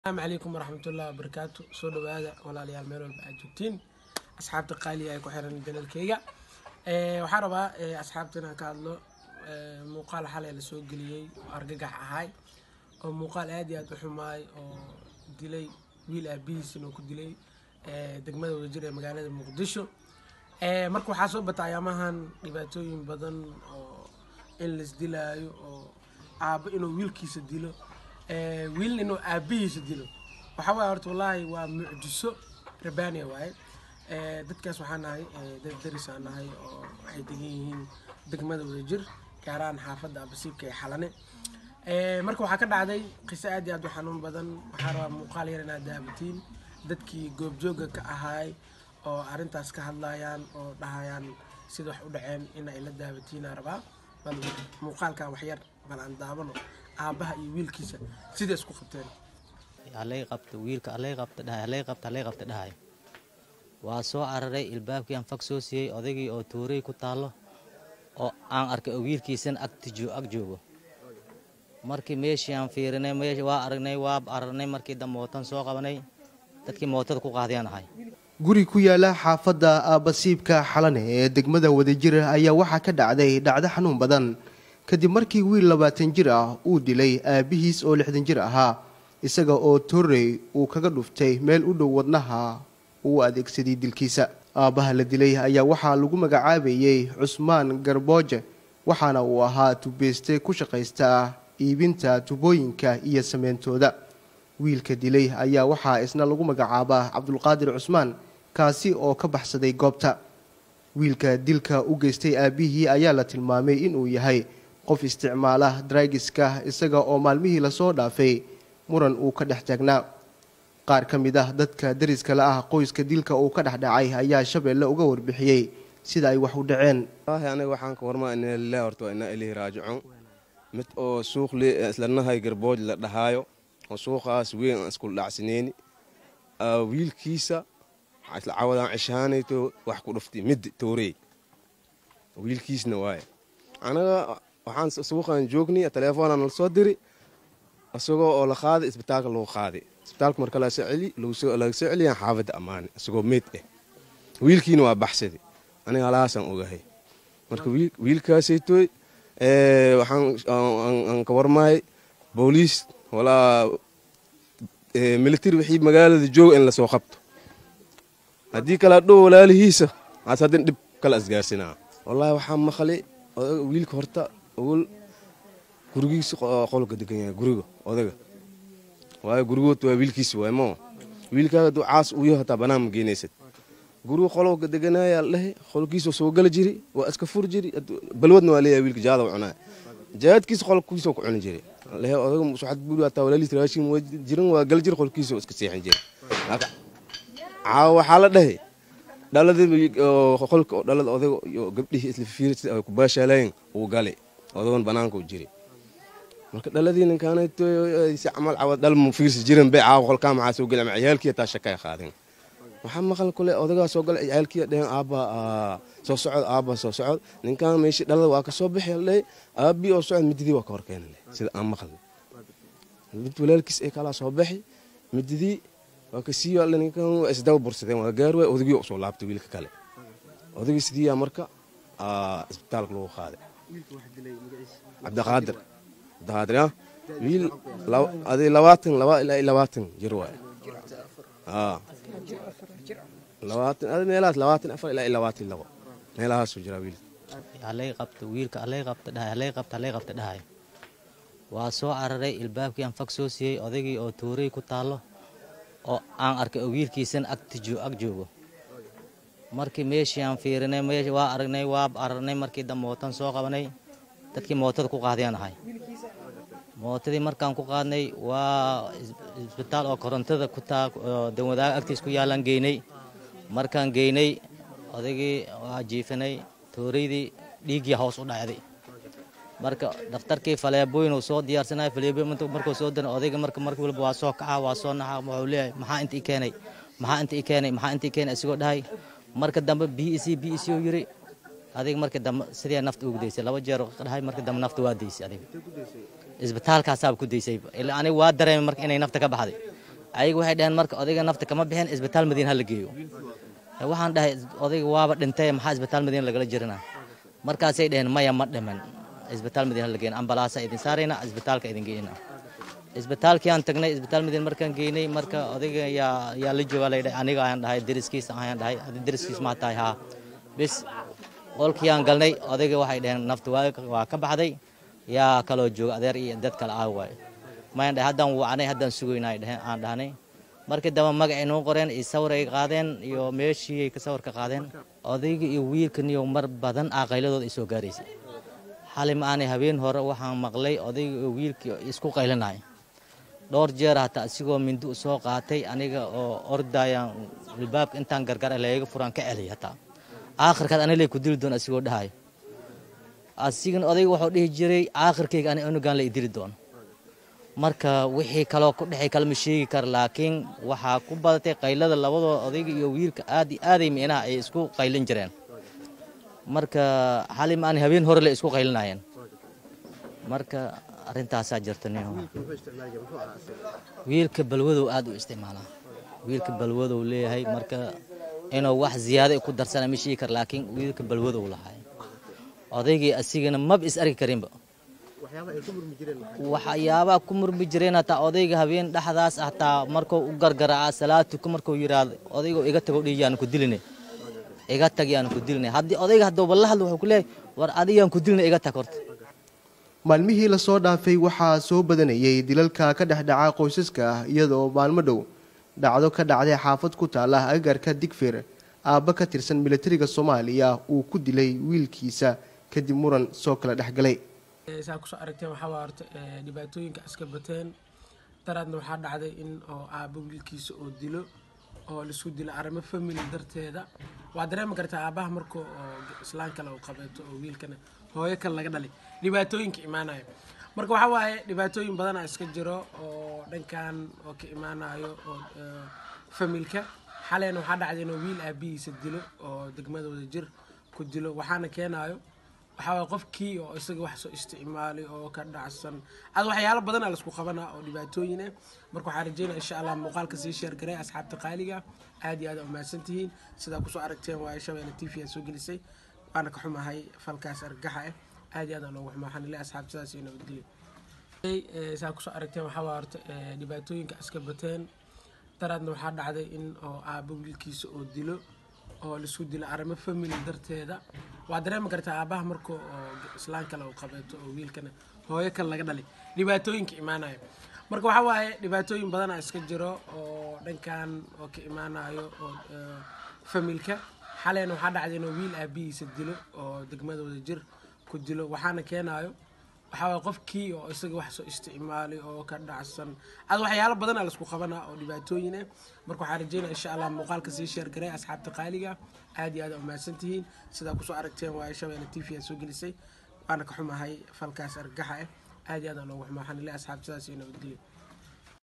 asalaamu calaykum waraxmatullahi wabarakaatu soo dhawaada walaalayaal meel walba aad joogtiin asxaabta qaaliga ay ku xiran janalkeyga waxaan rabaa asxaabta inaan ka hadlo muuqaal xalay la soo geliyey oo argagax ahay oo muuqaal aad iyo aad u xumaay oo dilay wiil aabihiis inuu ku dilay degmada wadajir ee magaalada muqdisho marka waxaa soo bata ayaamahan dhibaatooyin badan oo in laisdilaayo oo aabo inuu wiilkiisa dilo wiilna inuu aabihiisa dilo waxaa waaya horta wallaahi waa mucjiso rabbaaniya waaye dadkaas waxaa nahay dad darisaan nahay oo waxay degan yihiin degmada wadajir gaaraan xaafadda abasiibka ee xalane marka waxaa ka dhacday qiso aad iyo aad u xanuun badan waxaa rabaa muuqaal yar inaad daabatiin dadkii goobjooga ka ahaay oo arrintaas ka hadlayaan oo dhahayaan sida wax u dhaceen in ay la daabatiinaa rabaa bal muuqaalkan waxyar bal aan daabano aabbaha iyo wiilkiisa sida isku qabteen halay qabta wiilka halay qabta dhahay halay qabta halay qabta dhahay waa soo cararay ilbaabkii aan fag soo siiyey odaygii oo tuuray ku taallo oo aan arkay oo wiilkiisan agtijo ag joogo markii meeshii aan fiirinay meesh waa aragnay waa aragnay markii dambe mootan soo qabanay dadkii mootada ku qaadiyaan ahay guri ku yaala xaafadda aabasiibka xalane ee degmada wadajir ayaa waxaa ka dhacday dhacdo xanuun badan kadib markii wiil labaatan jir ah uu dilay aabihiis oo lixdan jir ahaa isaga oo torrey uu kaga dhuftay meel u dhow wadnaha uu adeegsaday dilkiisa aabbaha la dilay ayaa waxaa lagu magacaabayey cusmaan garbooje waxaana uu ahaa tubeyste ku shaqaysta iibinta tubooyinka iyo sameyntooda wiilka dilay ayaa waxaa isna lagu magacaabaa cabdulqaadir cusmaan kaasi oo ka baxsaday goobta wiilka dilka u geystay aabbihii ayaa la tilmaamay inuu yahay qof isticmaala draigiska isaga oo maalmihii lasoo dhaafay muran uu ka dhex taagnaa qaar ka mid ah dadka dariskala ah qoyska dilka uu ka dhexdhacay ayaa shabeelle uga warbixiyey sida ay wax u dhaceen aniga waxaan ka warmaa ina lilah horta waa ina ilahi raajicuun mid oo suuq le islanahay garbooj la dhahaayo oo suuqaas weyn aan iskul dhacsaneyni wiilkiisa isla cawadaan cishaanayto wax ku dhuftay mid toorey wiilkiisna waaye anaga waxaan suuqaan joognay telefoonaa nala soo diri isagoo oo la qaaday isbitaalka lagu qaaday isbitaalka marka laga soo celiyaan xaafadda ammaane isagoo meyd ah wiilkiina waa baxsaday aniga halahaasaan ogahay marka wiilkaasaytoy waxaan ka warmahay booliis walaa militari wixii magaalada jooga in lasoo qabto haddii kala dhow walaalihiisa aas haddin dhib kala isgaarsinaa wallaahi waxaa maqlay wiilka horta ogol gurigiisa qolka degan yahay guriga odaga waayo gurigood waa wiilkiisa waay moo wiilkaaga hadduu caas uu yaho hataa banaan ma geenaysad guriga qolka deganaayaa la dhahay qolkiisa soo gala jiri waa iska fur jiri balwadna waa leeyahay wiilka jaada cunaa jaadkiisa qolkiisa ku cuni jiri lehe odaga suxad buuri hataa walaaliis raashin waa jiran waa gal jiri qolkiisa iska seexin jiri caawa waxaa la dhahay dhaladii qolka dhalada odaga iyo gabdhihii isla fiirsi ay ku baashaalayeen uu galay odagan banaanka u jiray marka dhaladii ninkaanayto si camal cawad dhal mu fiirsi jiran bay caawa qolkaa maxaa soo gelay ama ciyaalkii taa shakay qaadeen waxaa maqal kule odagaa soo galay ciyaalkii dheheen aabba soo socod aabba soo socod ninkaan meeshii dhalada waa ka soo bixi la dhahay aabbii oo socod mididii waa ka hor keenay sida aan maqal mid walaalkiis ay kalaa soo baxi mididii waa ka sii yaalla ninkan waa isdaba bursadeen waa gaar waay odagii usoo laabtay wiilka kale odagii sidiiyaa marka isbitaalka lagu qaaday cabdiqaadir cabdiqaadir ah wiil adi labaatan laba ilaa iyo labaatan jir waay labaatan adi meelahaas labaatan afar ilaa iyo labaatan labo meelahaasuu jiraa wiilka halay qabta wiilka halay qabta dhahay halay qabta halay qabta dhahay waa soo cararay ilbaabkii aan fag soo siiyey odaygii oo tuuray ku taallo oo aan arkay oo wiilkiisan agtijo ag joogo markii meeshii aan fiirinay meesh waa aragnay waa aragnay markii dambe mootan soo qabanay dadkii mootada ku qaadiyaan ahay mootadii markaan ku qaadnay waa isbitaal oo korontada ku taa danwadaaga agtiis ku yaalaan geynay markaan geynay odaygii waa jiifinay tooreydii dhiiggii hoos u dhacday marka dhakhtarkii faleebooyin uu soo diyaarsanaya faleebooyin markuu soo diray odayga marka markii walba waa soo kaca waa soo naxa wuxuu leeyahay maxaa inta i keenay maxaa inta i keenay maxaa inta i keenay isagoo dhahay marka dambe b e c b e c uu yiri adiga marka dambe sidee nafta ugu daysay laba jeer dhahay marka dambe nafta waa daysay adiga isbitaalkaasaaba ku daysay ilaa aniga waa dareemay marka inay nafta ka baxday ayaga waxay dhaheen marka odayga nafta kama bixin isbitaal madiina ha la geeyo waxaan dhahay odayga waaba dhintay maxaa isbitaal madiina lagala jirina markaasay dhaheen maya ma dhiman isbitaal madiina ha la geyn ambalaasa idin saarayna isbitaalka idin geynaa isbitaalkii aan tagnay isbitaal madiina markaan geynay marka odayga yaa yaa la joogaa laydhahay aniga ayaan dhahay deriskiisa ayaan dhahay adi deriskiis maa tahay haa bis qolkii aan galnay odayga waxay dhaheen nafta waa ka baxday yaa kaloo jooga adeer iyo dad kale ah waay mayaan dhahay haddaan wacnay haddaan sugaynaa dhaheen aan dhahnay markii dambe magacay noo qoreen iyo sawir ay qaadeen iyo meeshii ay ka sawir ka qaadeen odayga iyo wiilkaniyo mar badan aqayladooda ay soo gaaraysay xali ma aanay habeen hore waxaan maqlay odayga iyo wiilkii isku qaylinaya dhowr jeer hataa isigoo mindi u soo qaatay aniga oo ordayaan albaabka intaan gargar leega furaan ka celiy hataa aakhirkaad anilay ku dili doon asigoo dhahayo asigana odayga wuxuu dhihi jiray aakhirkayga ani unugaan la idili doono marka wixii kaloo ku dhexay kalama sheegi kara laakiin waxaa ku badatay qaylada labadooda odayga iyo wiilka aad iyo aaday micnaha ay isku qaylin jireen marka xali ma aanay habeen hore le isku qaylinayeen marka arrintaasaa jirta nin wiilka balwadow aad u isticmaalaa wiilka balwadow leeyahay marka inuu wax ziyaada ku darsana ma sheegi kara laakiin wiilka balwadow lahay odaygii asigana maba is arki karinba waxyaabaha ku murmi jireen hataa odayga habeen dhexdaas hataa markuu u gargaraaca salaad tuka markuu yidhaahdo odayga iga tago dhihi yaan ku diline iga tag yaan ku diline haddii odayga hadduu la hadlo wuxuu ku leeyahay war adiyaan ku diline iga tag horta maalmihii lasoo dhaafay waxaa soo badanayay dilalka ka dhex dhaca qoysaska ah iyadoo maalmo dhow dhacdo ka dhacday xaafad ku taala agaarka digfir aabba ka tirsan militariga soomaaliya uu ku dilay wiilkiisa kadib muran soo kala dhexgalay saa kusoo aragteen waxaa waa horta dhibaatooyinka iska bateen daraadna waxaa dhacday in oo aabbo wiilkiisa oo dilo oo laisku dilo arrimo family darteeda waa dareemi kartaa aabbaha markuu oo islaan kale uu qabeeto oo wiilkana hooyo kale laga dhalay dhibaatooyinka imaanayo marka waxaa waaye dhibaatooyin badana iska jiro oo dhankan oo ka imaanayo oo familka xaleyna waxaa dhacday inuu wiil aabihiisa dilo oo degmadooda jir ku dilo waxaana keenayo waxaa waye qofkii oo isaga wax soo isticmaalay oo ka dhacsan ad waxyaalo badana laisku qabanaa oo dhibaatooyin ah marka waxaan rajeynaya insha allah muuqaalka sii sheergaray asxaabta qaaliga aad iyo aad aa umahadsan tihiin sidaa kusoo aragteen waaye shabeelle t v aa soo gelisay waana ka xumahay falkaas argaxa ah aad iyo aad aan loogu xumaa waxaan ilay asxaabta sidaas iyo nabadgelyo saa kusoo aragteen waxaa waa horta dhibaatooyinka iska bateen daraadna waxaa dhacday in oo aabbo wiilkiisa oo dilo oo laisku dilo arrimo family darteeda waa dareemi kartaa aabbaha markuu oo islaan kale uu qabeeto oo wiilkana hooyo kale laga dhalay dhibaatooyinka imaanayo marka waxaa waaye dhibaatooyin badana iska jiro oo dhankan oo ka imaanayo oo familka xaleyna waxaa dhacday inuu wiil aabihiisa dilo oo degmadooda jir ku dilo waxaana keenayo waxaa waye qofkii oo isaga wax soo isticmaalay oo ka dhacsan ad waxyaalo badana laisku qabanaa oo dhibaatooyin ah marka waxaan rajeynaya insha allah muuqaalka sii sheergaray asxaabta qaaliga aad iyo aad aa umahadsan tihiin sidaa kusoo aragteen waaye shabeelle t v aa soo gelisay waana ka xumahay falkaas argaxa ah aad iyo aad aan loogu xumaa waxaan ilay asxaabta sidaas iyo nabadgelyo